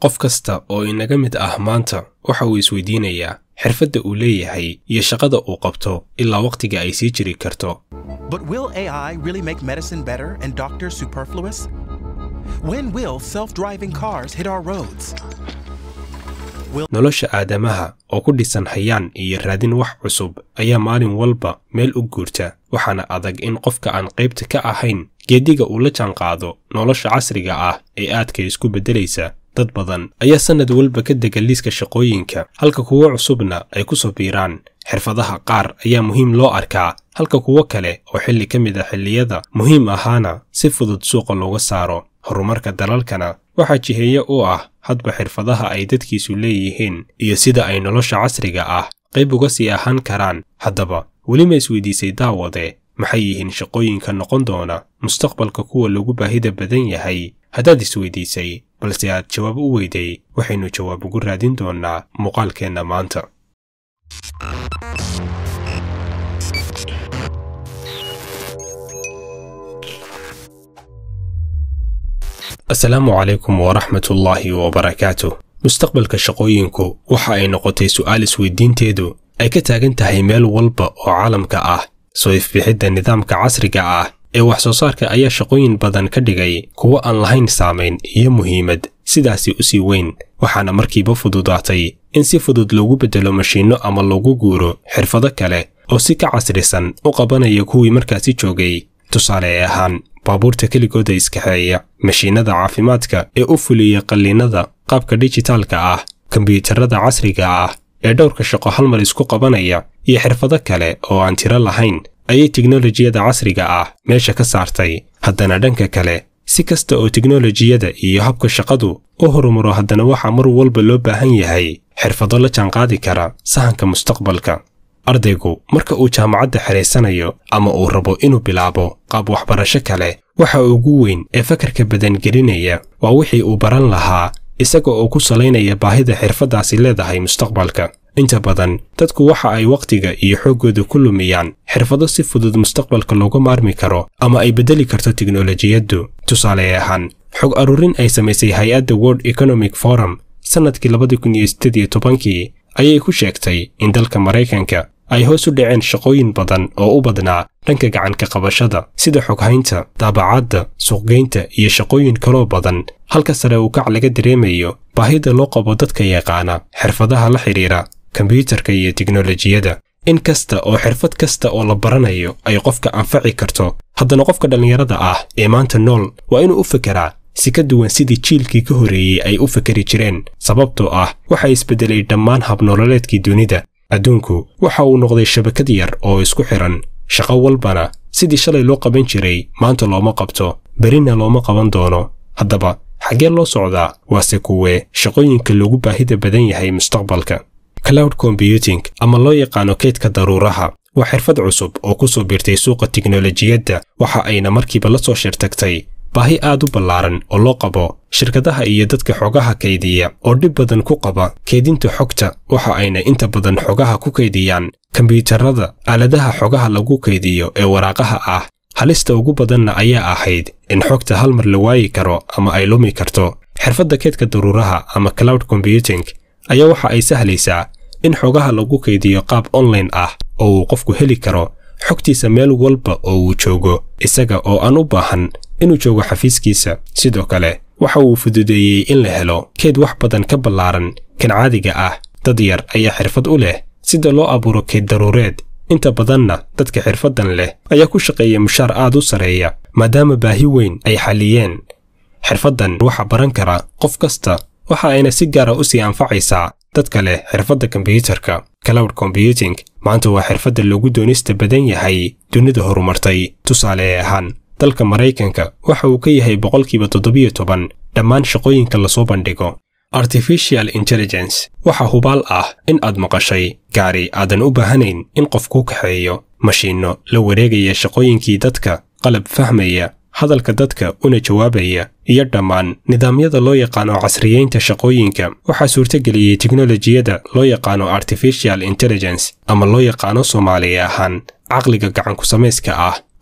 qof kasta oo inaga mid ah maanta waxa uu isweydiinayaa xirfadda uu leeyahay iyo shaqada uu qabto ilaa wakhtiga ay sii jiri karto But will AI really make medicine better and doctors superfluous? When will self driving cars hit our roads? nolosha aadamaha oo ku dhisan hayaan iyo raadin wax cusub ayaa maalin walba meel u guurta waxaana adag in qofka aan qaybta ka ahayn geediga uu la jaanqaado nolosha casriga ah ee aadka isku beddelaysa dad badan ayaa sannad walba ka dega liiska shaqooyinka halka kuwo cusubna ay ku soo biiraan xirfadaha qaar ayaa muhiim loo arkaa halka kuwo kale oo xilli ka mid a xilliyada muhiim ahaana si fudud suuqa looga saaro horumarka dalalkana waxaa jiheeye u ah hadba xirfadaha ay dadkiisu leeyihiin iyo sida ay nolosha casriga ah qayb uga sii ahaan karaan haddaba weli ma isweydiisay daawade maxay yihiin shaqooyinka noqon doona mustaqbalka kuwa lagu baahida badan yahay haddaad isweydiisay balse aad jawaab u weyday waxaynu jawaab ugu raadin doonnaa muuqaalkeenna maanta asalaamu calaykum waraxmatullaahi wabarakaatuh mustaqbalka shaqooyinku waxa ay noqotay su'aal isweydiinteedu ay ka taagan tahay meel walba oo caalamka ah soo ifbixidda nidaamka casriga ah ee wax soo saarka ayaa shaqooyin badan ka dhigay kuwo aan lahayn saamayn iyo muhiimad sidaasi u sii weyn waxaana markiiba fududaatay in si fudud loogu beddelo mashiinno ama loogu guuro xirfado kale oo si ka casrisan u qabanaya kuwii markaasi joogay tusaale ahaan baabuurta keligooda iskaxeeya mashiinnada caafimaadka ee u fuliya qalliinada qaabka dijitaalka ah kombiyuutarada casriga ah ee dhowrka shaqo hal mar isku qabanaya iyo xirfado kale oo aan tiro lahayn ayay teknolojiyada casriga ah meesha ka saartay haddana dhanka kale si kasta oo teknolojiyada iyo habka shaqadu u horumaro haddana waxaa mar walba loo baahan yahay xirfado la jaanqaadi kara sahanka mustaqbalka ardaygu marka uu jaamacadda xidhaysanayo ama uu rabo inuu bilaabo qaab waxbarasho kale waxa ugu weyn ee fakarka badangelinaya waa wixii uu baran lahaa isaga oo ku salaynaya baahida xirfaddaasi leedahay mustaqbalka inta badan dadku waxa ay wakhtiga iyo xooggooda ku lumiyaan xirfado si fudud mustaqbalka looga maarmi karo ama ay beddeli karto teknolojiyaddu tusaale ahaan xog aruurin ay samaysay hay-adda world economic forum sannadkii labadi kun iyo siddeed iyo tobankii ayay ku sheegtay in dalka maraykanka ay hoos u dhaceen shaqooyin badan oo u badnaa dhanka gacanka qabashada sida xoghaynta daabacadda suuqgeynta iyo shaqooyin kaloo badan halka sare uu kac laga dareemayo baahida loo qabo dadka yaqaana xirfadaha la xidhiira kombiyuutarka iyo teknolojiyada in kasta oo xirfad kasta oo la baranayo ay qofka anfaci karto haddana qofka dhallinyarada ah ee maanta nool waa inuu u fekeraa si ka duwan sidii jiilkii ka horreeyey ay u fekeri jireen sababtoo ah waxa isbeddelay dhammaan habnololeedkii dunida adduunku waxa uu noqday shabakad yar oo isku xidhan shaqo walbana sidii shalay loo qaban jiray maanta looma qabto berina looma qaban doono haddaba xaggee loo socdaa waase kuwee shaqooyinka loogu baahida badan yahay mustaqbalka cloud combyuting ama loo yaqaano kaydka daruuraha waa xirfad cusub oo ku soo biirtay suuqa teknolojiyadda waxa ayna markiiba la soo shirtagtay baahi aad u ballaaran oo loo qabo shirkadaha iyo dadka xogaha kaydiya oo dhib badan ku qaba kaydinta xogta waxa ayna inta badan xogaha ku kaydiyaan kombiyuutarada aaladaha xogaha lagu kaydiyo ee waraaqaha ah halista ugu badanna ayaa ahayd in xogta hal mar la waayi karo ama ay lumi karto xirfadda kaydka daruuraha ama cloud combyuting ayaa waxa ay sahlaysaa in xogaha lagu kaydiyo qaab online ah oo uu qofku heli karo xogtiisa meel walba oo uu joogo isaga oo aan u baahan inuu joogo xafiiskiisa sidoo kale waxa uu fududeeyey in la helo keyd wax badan ka ballaaran kan caadiga ah dad yar ayaa xirfad u leh sida loo abuuro keyd daruureed inta badanna dadka xirfaddan leh ayaa ku shaqeeya mushaar aad u sarreeya maadaama baahi weyn ay xalliyeen xirfaddan waxa baran kara qof kasta waxa ayna si gaara u sii anfacaysaa dadka leh xirfadda kombiyuutarka cloud combyuting maanta waa xirfadda loogu doonista badan yahay dunida horumartay tusaale ahaan dalka maraykanka waxa uu ka yahay boqolkiiba toddobiyo toban dhammaan shaqooyinka lasoo bandhigo artificial intelligence waxa hubaal ah in aad maqashay gaari aadan u baahanayn in qof kuu kaxeeyo mashiinno la wareegaya shaqooyinkii dadka qalab fahmaya hadalka dadka una jawaabaya iyo dhammaan nidaamyada loo yaqaano casriyeynta shaqooyinka waxaa suurtageliyey teknolojiyada loo yaqaano artificial intelligence ama loo yaqaano soomaaliya ahaan caqliga gacanku samayska ah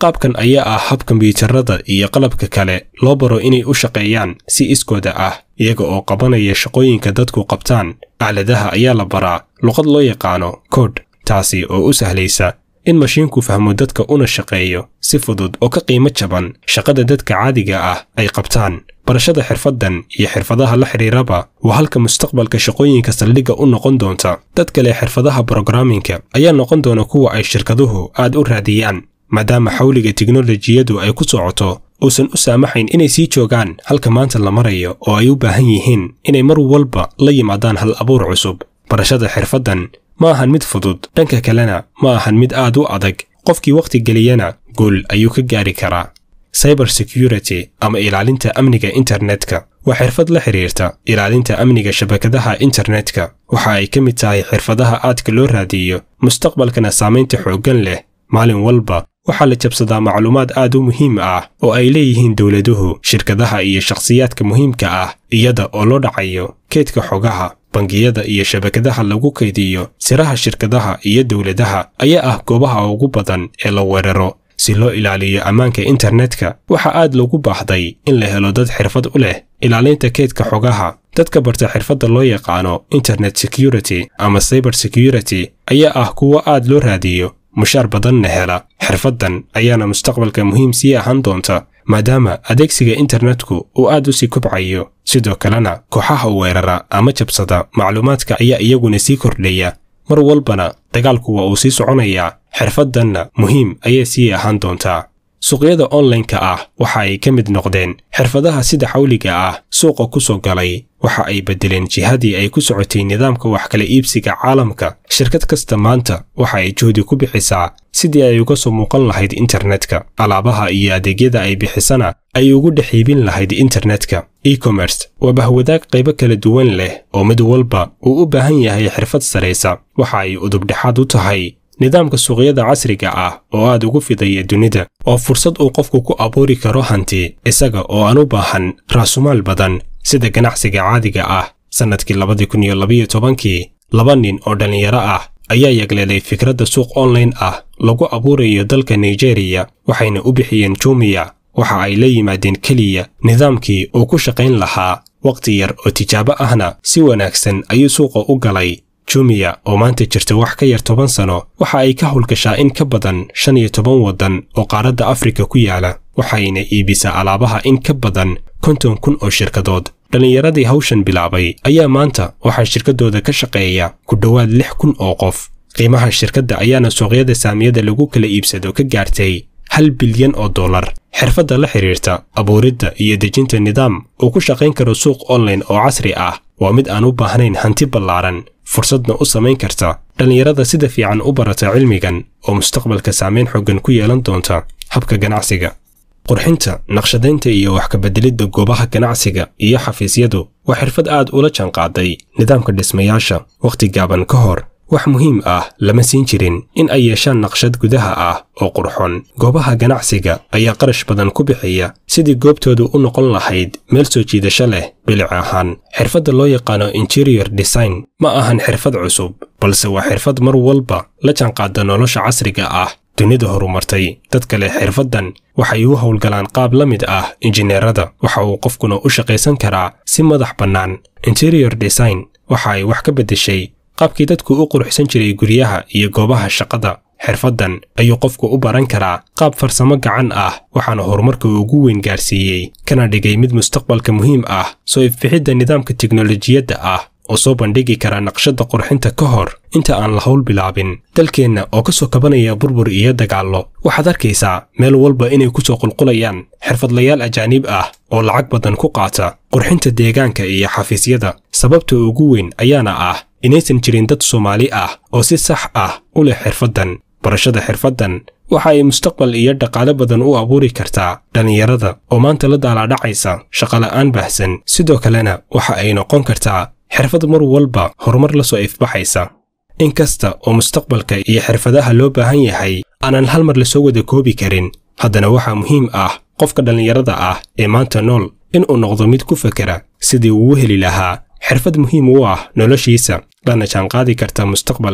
qaabkan ayaa ah hab kombiyuutarada iyo qalabka kale loo baro inay u shaqeeyaan si iskooda ah iyaga oo qabanaya shaqooyinka dadku qabtaan aaladaha ayaa la baraa luqad loo yaqaano kood taasi oo u sahlaysa in mashiinku fahmo dadka una shaqeeyo si fudud oo ka qiimo jaban shaqada dadka caadiga ah ay qabtaan barashada xirfaddan iyo xirfadaha la xidhiiraba waa halka mustaqbalka shaqooyinka saldhigga u noqon doonta dad kale xirfadaha brogramminka ayaa noqon doona kuwa ay shirkaduhu aad u raadiyaan maadaama xawliga tiknolojiyadu ay ku socoto uusan u saamaxayn inay sii joogaan halka maanta la marayo oo ay u baahan yihiin inay mar walba la yimaadaan hal abuur cusub barashada xirfaddan ma ahan mid fudud dhanka kalena ma ahan mid aad u adag qofkii wakhti geliyana guul ayuu ka gaari karaa cyber security ama ilaalinta amniga internetka waa xirfad la xidhiirta ilaalinta amniga shabakadaha internetka waxa ay ka mid tahay xirfadaha aadka loo raadiyo mustaqbalkana saamaynta xooggan leh maalin walba waxaa la jabsadaa macluumaad aad u muhiim ah oo ay leeyihiin dowladuhu shirkadaha iyo shakhsiyaadka muhiimka ah iyada oo loo dhacayo keedka xogaha bangiyada iyo shabakadaha lagu kaydiyo siraha shirkadaha iyo dowladaha ayaa ah goobaha ugu badan ee la weeraro si loo ilaaliyo ammaanka internetka waxaa aad loogu baahday in la helo dad xirfad u leh ilaalinta keedka xogaha dadka barta xirfadda loo yaqaano internet security ama cyber security ayaa ah kuwo aad loo raadiyo mushaar badanna hela xirfaddan ayaana mustaqbalka muhiim sii ahaan doonta maadaama adeegsiga internetku uu aad u sii kobcayo sidoo kalena kooxaha weerara ama jabsada macluumaadka ayaa iyaguna sii kordhaya mar walbana dagaalku waa uu sii soconayaa xirfaddanna muhiim ayay sii ahaan doontaa suuqyada onlineka ah waxa ay ka mid noqdeen xirfadaha sida xawliga ah suuqa ku soo galay waxa ay beddeleen jihadii ay ku socotay nidaamka wax kala iibsiga caalamka shirkad kasta maanta waxa ay juhdi ku bixisaa sidii ay uga soo muuqan lahayd internetka alaabaha iyo adeegyada ay bixisana ay ugu dhex iibin lahayd internetka e-commerce waa bahwadaag qaybo kala duwan leh oo mid walba uu u baahan yahay xirfad saraysa waxa ay udubdhexaad u tahay nidaamka suuqyada casriga ah oo aad ugu fidaya dunida oo fursad uu qofku ku abuuri karo hanti isaga oo aan u baahan raasumaal badan sida ganacsiga caadiga ah sannadkii labadii kun iyo labiyo tobankii laba nin oo dhallinyaro ah ayaa yagleelay fikradda suuq online ah lagu abuurayo dalka nigeriya waxayna u bixiyeen jumiya waxa ay la yimaadeen keliya nidaamkii uu ku shaqayn lahaa wakhti yar oo tijaabo ahna si wanaagsan ayuu suuqa u galay jumiya oo maanta jirta wax ka yar toban sano waxa ay ka howlgashaa in ka badan shan iyo toban waddan oo qaaradda afrika ku yaala waxayna iibisaa alaabaha in ka badan konton kun oo shirkadood dhallinyaradii hawshan bilaabay ayaa maanta waxaa shirkaddooda ka shaqeeya ku dhowaad lix kun oo qof qiimaha shirkadda ayaana suuqyada saamiyada lagu kala iibsado ka gaartay hal bilyan oo dollar xirfadda la xidhiirta abuuridda iyo dejinta nidaam uu ku shaqayn karo suuq online oo casri ah waa mid aan u baahnayn hanti ballaaran fursadna u samayn karta dhallinyarada sida fiican u barata cilmigan oo mustaqbalka saamayn xoogan ku yeelan doonta habka ganacsiga qurxinta naqshadaynta iyo wax kabeddelidda goobaha ganacsiga iyo xafiisyadu waa xirfad aad ula jaanqaaday nidaamka dhismayaasha wakhti gaaban ka hor wax muhiim ah lama siin jirin in ay yeeshaan naqshad gudaha ah oo qurxon goobaha ganacsiga ayaa qarash badan ku bixiya sidii goobtoodu u noqon lahayd meel soo jiidasho leh bilic ahaan xirfadda loo yaqaano interior design ma ahan xirfad cusub balse waa xirfad mar walba la jaanqaada nolosha casriga ah dunida horumartay dadka leh xirfaddan waxay u howlgalaan qaab la mid ah injineerada waxa uu qofkuna u shaqaysan karaa si madax bannaan interior design waxa ay wax ka beddeshay qaabkii dadku u quruxsan jiray guryaha iyo goobaha shaqada xirfaddan ayuu qofku u baran karaa qaab farsamo gacan ah waxaana horumarka ugu weyn gaarsiiyey kana dhigay mid mustaqbalka muhiim ah soo ifbixidda nidaamka tiknolojiyadda ah oo soo bandhigi kara naqshadda qurxinta ka hor inta aan la howl bilaabin dalkeenna oo ka soo kabanaya burbur iyo dagaallo waxaad arkaysaa meel walba inay ku soo qulqulayaan xirfadlayaal ajaaniib ah oo lacag badan ku qaata qurxinta deegaanka iyo xafiisyada sababta ugu weyn ayaana ah inaysan jirin dad soomaali ah oo si sax ah u leh xirfaddan barashada xirfaddan waxa ay mustaqbal iyo dhaqaale badan u abuuri kartaa dhallinyarada oo maanta la daalaadhacaysa shaqola'aan baahsan sidoo kalena waxa ay noqon kartaa xirfad mar walba horumar la soo ifbaxaysa in kasta oo mustaqbalka iyo xirfadaha loo baahan yahay aanan hal mar lasoo wada koobi karin haddana waxaa muhiim ah qofka dhallinyarada ah ee maanta nool inuu noqdo mid ku fekera sidii uu heli lahaa xirfad muhiim u ah noloshiisa lana jaanqaadi karta mustaqbalka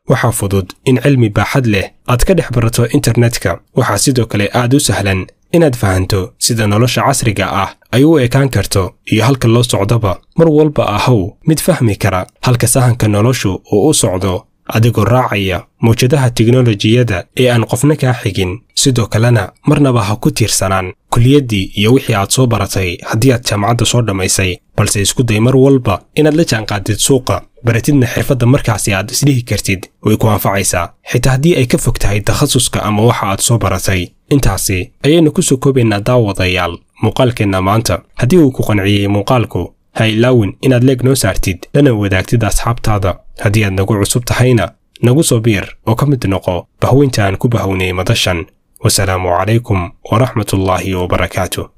waxaa fudud in cilmi baaxad leh aad ka dhex barato internetka waxaa sidoo kale aad u sahlan inaad fahanto sida nolosha casriga ah ay u ekaan karto iyo halka loo socdoba mar walba ahow mid fahmi kara halka sahanka noloshu uu u socdo adigoo raacaya mawjadaha tiknolojiyadda ee aan qofna kaa xigin sidoo kalena marnaba ha ku tiirsanaan kuliyaddii iyo wixii aad soo baratay haddii aad jaamacadda soo dhammaysay balse isku day mar walba inaad la jaanqaadid suuqa baratidna xirfadda markaasi aad isdhihi kartid way ku anfacaysaa xitaa haddii ay ka fog tahay takhasuska ama waxa aad soo baratay intaasi ayaynu ku soo koobaynaa daawadayaal muuqaalkeenna maanta haddii uu ku qanciyey muuqaalku ha ilaawin inaad leeg noo saartid lana wadaagtid asxaabtaada haddii aad nagu cusub tahayna nagu soo biir oo ka mid noqo bahweynta aan ku bahownay madashan wasalaamu calaykum waraxmatullaahi wabarakaatu